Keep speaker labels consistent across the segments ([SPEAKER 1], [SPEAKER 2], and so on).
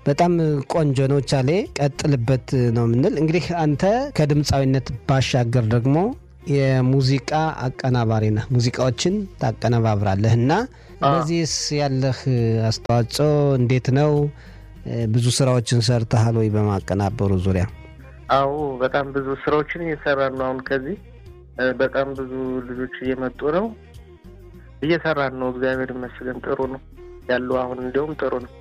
[SPEAKER 1] በጣም ቆንጆ ነው ቻሌ፣ ቀጥልበት ነው የምንል። እንግዲህ አንተ ከድምፃዊነት ባሻገር ደግሞ የሙዚቃ አቀናባሪ ነህ፣ ሙዚቃዎችን ታቀነባብራለህ እና በዚህስ ያለህ አስተዋጽኦ እንዴት ነው? ብዙ ስራዎችን ሰርተሃል ወይ በማቀናበሩ ዙሪያ?
[SPEAKER 2] አዎ በጣም ብዙ ስራዎችን እየሰራን ነው። አሁን ከዚህ በጣም ብዙ ልጆች እየመጡ ነው፣ እየሰራን ነው። እግዚአብሔር ይመስገን ጥሩ ነው ያለው። አሁን እንዲሁም ጥሩ ነው።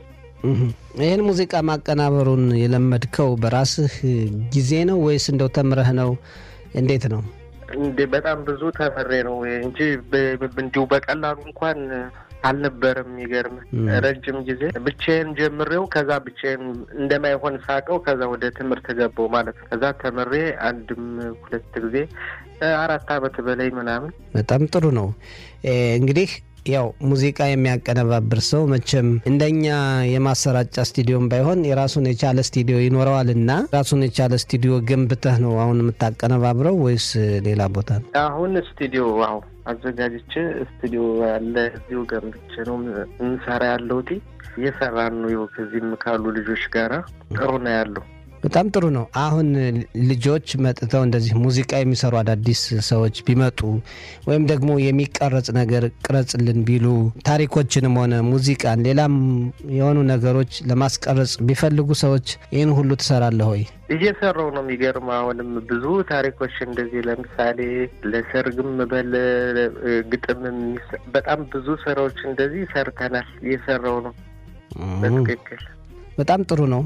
[SPEAKER 1] ይህን ሙዚቃ ማቀናበሩን የለመድከው በራስህ ጊዜ ነው ወይስ እንደው ተምረህ ነው? እንዴት ነው?
[SPEAKER 2] እንደ በጣም ብዙ ተምሬ ነው እንጂ እንዲሁ በቀላሉ እንኳን አልነበረም። የሚገርም ረጅም ጊዜ ብቻዬን ጀምሬው ከዛ ብቻዬን እንደማይሆን ሳቀው ከዛ ወደ ትምህርት ገባው ማለት ነው። ከዛ ተምሬ አንድም ሁለት ጊዜ አራት አመት በላይ ምናምን።
[SPEAKER 1] በጣም ጥሩ ነው እንግዲህ ያው ሙዚቃ የሚያቀነባብር ሰው መቼም እንደኛ የማሰራጫ ስቱዲዮም ባይሆን የራሱን የቻለ ስቱዲዮ ይኖረዋል እና ራሱን የቻለ ስቱዲዮ ገንብተህ ነው አሁን የምታቀነባብረው ወይስ ሌላ ቦታ ነው?
[SPEAKER 2] አሁን ስቱዲዮ አሁ አዘጋጅቼ ስቱዲዮ ያለ እዚሁ ገንብቼ ነው እንሰራ ያለሁት። እየሰራን ነው ይኸው ከዚህም ካሉ ልጆች ጋራ ጥሩ ነው ያለው።
[SPEAKER 1] በጣም ጥሩ ነው። አሁን ልጆች መጥተው እንደዚህ ሙዚቃ የሚሰሩ አዳዲስ ሰዎች ቢመጡ ወይም ደግሞ የሚቀረጽ ነገር ቅረጽልን ቢሉ ታሪኮችንም ሆነ ሙዚቃን ሌላም የሆኑ ነገሮች ለማስቀረጽ ቢፈልጉ ሰዎች ይህን ሁሉ ትሰራለህ ወይ?
[SPEAKER 2] እየሰራው ነው። የሚገርም አሁንም ብዙ ታሪኮች እንደዚህ ለምሳሌ ለሰርግም በል ግጥም በጣም ብዙ ስራዎች እንደዚህ ሰርተናል። እየሰራው ነው በትክክል
[SPEAKER 1] በጣም ጥሩ ነው።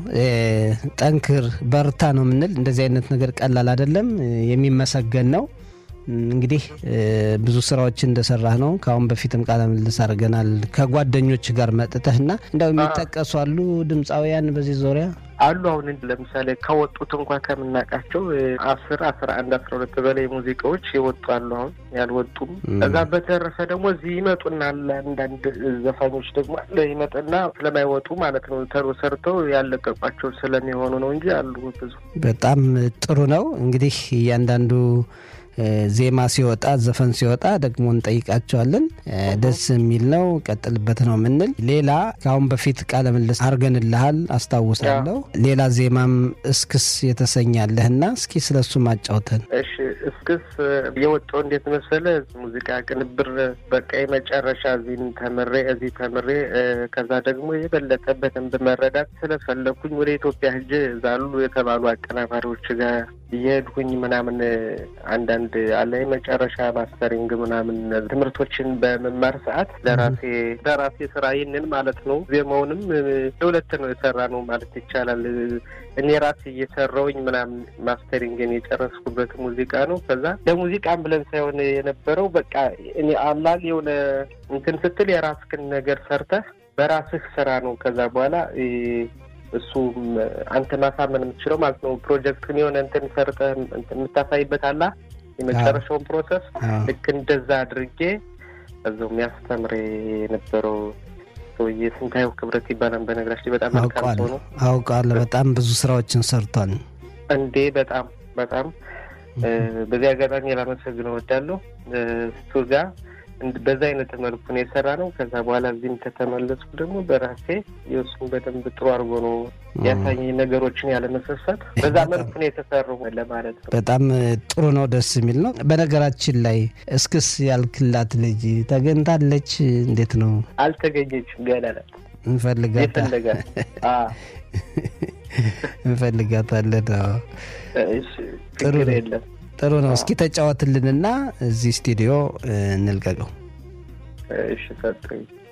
[SPEAKER 1] ጠንክር በርታ ነው የምንል። እንደዚህ አይነት ነገር ቀላል አይደለም፣ የሚመሰገን ነው። እንግዲህ ብዙ ስራዎችን እንደሰራህ ነው። ከአሁን በፊትም ቃለ ምልልስ አድርገናል ከጓደኞች ጋር መጥተህ እና እንደው የሚጠቀሱ አሉ ድምፃውያን በዚህ ዙሪያ
[SPEAKER 2] አሉ። አሁን ለምሳሌ ከወጡት እንኳ ከምናውቃቸው አስር አስራ አንድ አስራ ሁለት በላይ ሙዚቃዎች የወጡ አሉ። አሁን ያልወጡም እዛ በተረፈ ደግሞ እዚህ ይመጡና አንዳንድ ዘፋኞች ደግሞ አለ ይመጥና ስለማይወጡ ማለት ነው ተሮ ሰርተው ያለቀቋቸው ስለሚሆኑ ነው እንጂ አሉ ብዙ።
[SPEAKER 1] በጣም ጥሩ ነው እንግዲህ እያንዳንዱ ዜማ ሲወጣ ዘፈን ሲወጣ ደግሞ እንጠይቃቸዋለን። ደስ የሚል ነው፣ ቀጥልበት ነው የምንል። ሌላ ከአሁን በፊት ቃለ ምልልስ አድርገንልሃል አስታውሳለሁ። ሌላ ዜማም እስክስ የተሰኛለህና እስኪ ስለሱ ማጫውተን።
[SPEAKER 2] እሺ፣ እስክስ የወጣው እንዴት መሰለ ሙዚቃ ቅንብር በቃ የመጨረሻ እዚህን ተምሬ እዚህ ተምሬ ከዛ ደግሞ የበለጠ በደንብ መረዳት ስለፈለኩኝ ወደ ኢትዮጵያ ሂጄ ዛሉ የተባሉ አቀናባሪዎች ጋር እየሄድኩኝ ምናምን አንዳንድ አለ የመጨረሻ ማስተሪንግ ምናምን ትምህርቶችን በመማር ሰዓት ለራሴ ለራሴ ስራ ይህንን ማለት ነው። ዜማውንም ለሁለት ነው የሰራ ነው ማለት ይቻላል። እኔ ራሴ እየሰራውኝ ምናምን ማስተሪንግን የጨረስኩበት ሙዚቃ ነው። ከዛ ለሙዚቃም ብለን ሳይሆን የነበረው በቃ እኔ አላል የሆነ እንትን ስትል የራስክን ነገር ሰርተህ በራስህ ስራ ነው። ከዛ በኋላ እሱ አንተ ማሳመን የምትችለው ማለት ነው። ፕሮጀክትን የሆነ እንትን ሰርተህ የምታሳይበት አላ የመጨረሻውን ፕሮሰስ ልክ እንደዛ አድርጌ እዛው የሚያስተምር የነበረው ሰውዬ ስንታየው ክብረት ይባላል። በነገራችን በጣም መልካም ሰው ነው።
[SPEAKER 1] አውቃለሁ። በጣም ብዙ ስራዎችን ሰርቷል
[SPEAKER 2] እንዴ! በጣም በጣም በዚህ አጋጣሚ ላመሰግነው እወዳለሁ። እሱ ጋር በዛ አይነት መልኩ ነው የሰራ ነው። ከዛ በኋላ እዚህም ከተመለስኩ ደግሞ በራሴ የእሱን በደንብ ጥሩ አድርጎ ነው ያሳየኝ ነገሮችን ያለመሰሳት በዛ መልኩ ነው የተሰሩ ለማለት ነው።
[SPEAKER 1] በጣም ጥሩ ነው፣ ደስ የሚል ነው። በነገራችን ላይ እስክስ ያልክላት ልጅ ተገኝታለች? እንዴት ነው?
[SPEAKER 2] አልተገኘችም ገና ናት።
[SPEAKER 1] እንፈልጋታለን እንፈልጋታለን።
[SPEAKER 2] ጥሩ የለም
[SPEAKER 1] ጥሩ ነው። እስኪ ተጫወትልንና እዚህ ስቱዲዮ እንልቀቀው።
[SPEAKER 2] እሺ ሰጡኝ።